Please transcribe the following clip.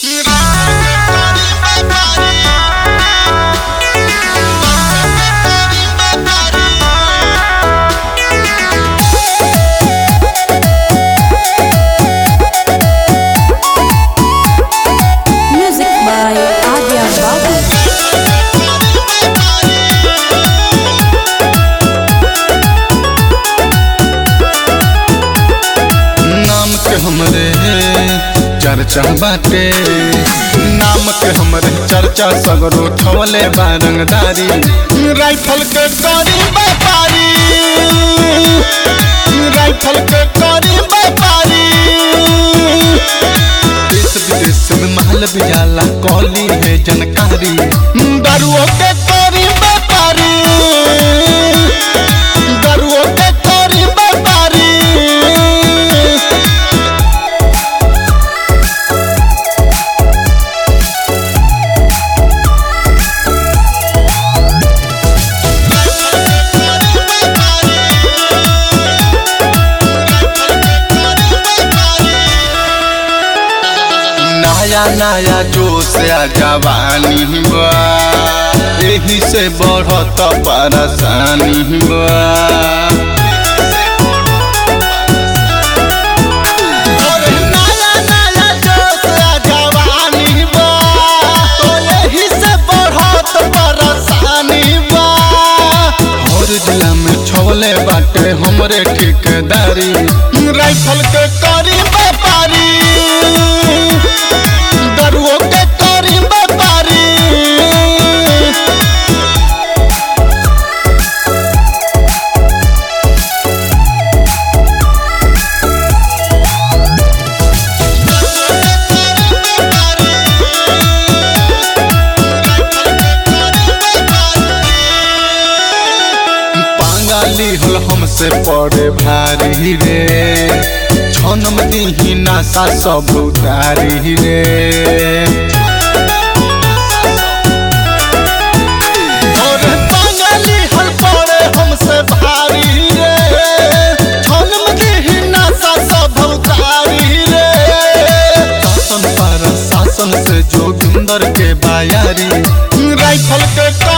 Music by Adya Babu. नाम के हमरे चर्चा बाटे नाम के हमरे चर्चा सगरो थवले बारंगदारी राइफल के करी व्यापारी राइफल के करी व्यापारी देश विदेश में महल बिजाला कौली है जनकारी दारुओं के करी व्यापारी दारुओं के करी व्यापारी नया नया जोश आ जवानी बा एही से बढ़त परेशानी बा अरे नया नया जोश आ जवानी बा, तो एही से बढ़त परेशानी बा। हर जिला में छवले बाटे हमरे ठेकेदारी राइफल के करी व्यापारी दरुओं के करी व्यापारी पांगाली हल हमसे पड़े भारी रे छनम दीही नासा सब उतारी रे अरे पांगाली हल पड़े हमसे भारी रे छनम दीही नासा सब उतारी रे शासन पर शासन से जोगिंदर के बायारी राइफल के